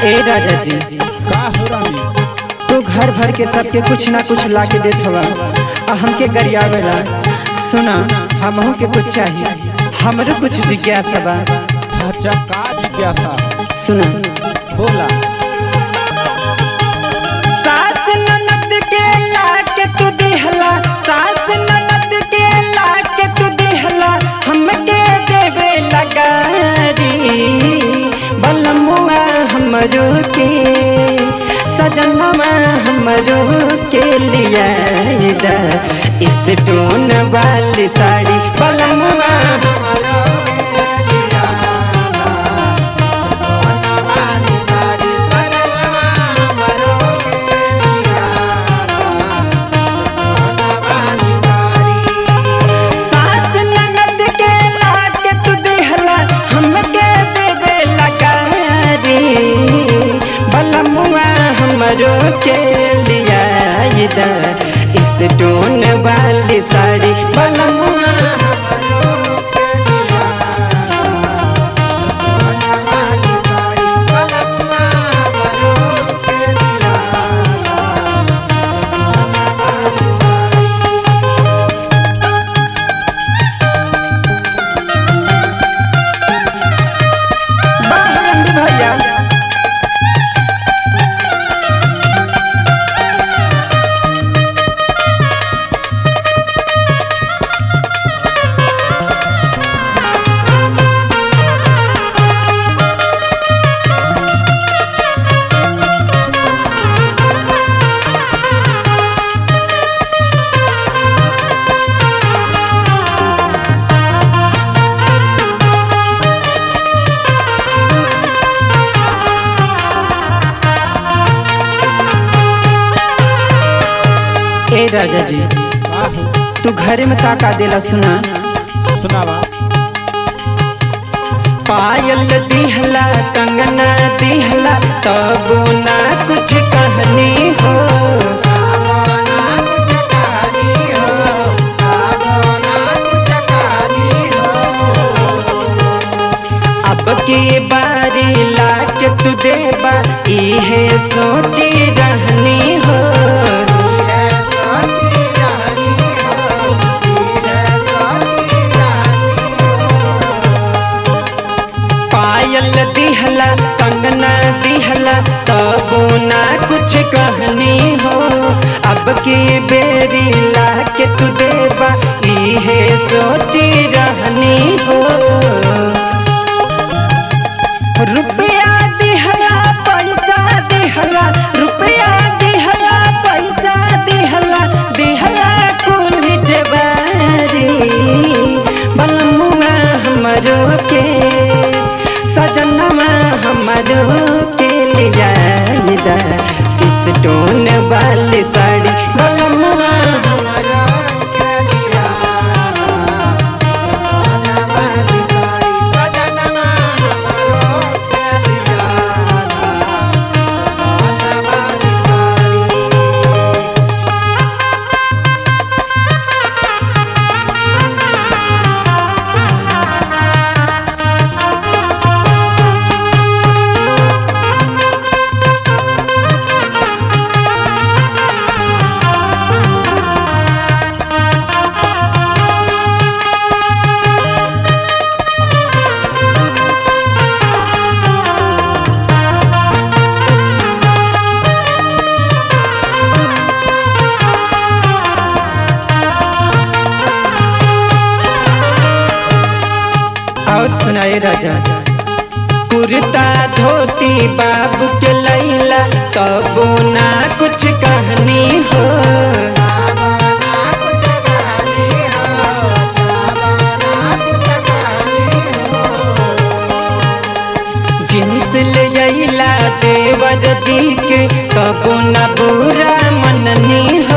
ए राजा जी का हो रानी तू घर भर के सबके कुछ ना कुछ ला के देत हवा आ हमके गरियावेला सुना हमहू के कुछ चाहिए हमरो कुछ जिज्ञासा बा अच्छा का जिज्ञासा सुना बोला सास ननद के ला के तू दिहला सास ननद के ला के तू दिहला हमके देवे लगारी बलमुआ हमरो के सजनवा हमरो के लिया इस टोन वाली साड़ी बलमुआ हमरो सास ननद के लाके तू देहला हमके देवे लगारी बलमुआ हमरो के लिया इस टोन वाली साड़ी बलमुआ बाहर रंडी भैया ए राजा जी का हो तू घरे में का का देला सुना सुनावा पायल दिहला कंगना दिहला तब ना कुछ कहनी हो अब की बारी लाके तू देबा इहे सोची रहनी हो पायल दिहला कंगना दिहला तब ना कुछ कहनी हो अब की बेरी लाके तू देबा इहे सोची रहनी हो रुपया दिहला पैसा दिहला रुपया दिहला पैसा दिहला दिहला कुल जवारी बलमुआ हमरो के सजनवा हमरो के लिया इस टोन वाली साड़ी बलमुआ हमरो के लिया और सुनाए राजा कुर्ता धोती बाबू के लैला तब ना कुछ कहनी हो जिन्स ले अइला देवर जी के तब ना बुरा मननी हो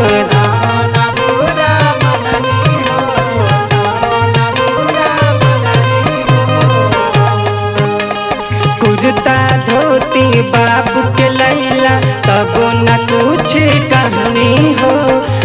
कुर्ता धोती बाबू के लैला तब न कुछ कहनी हो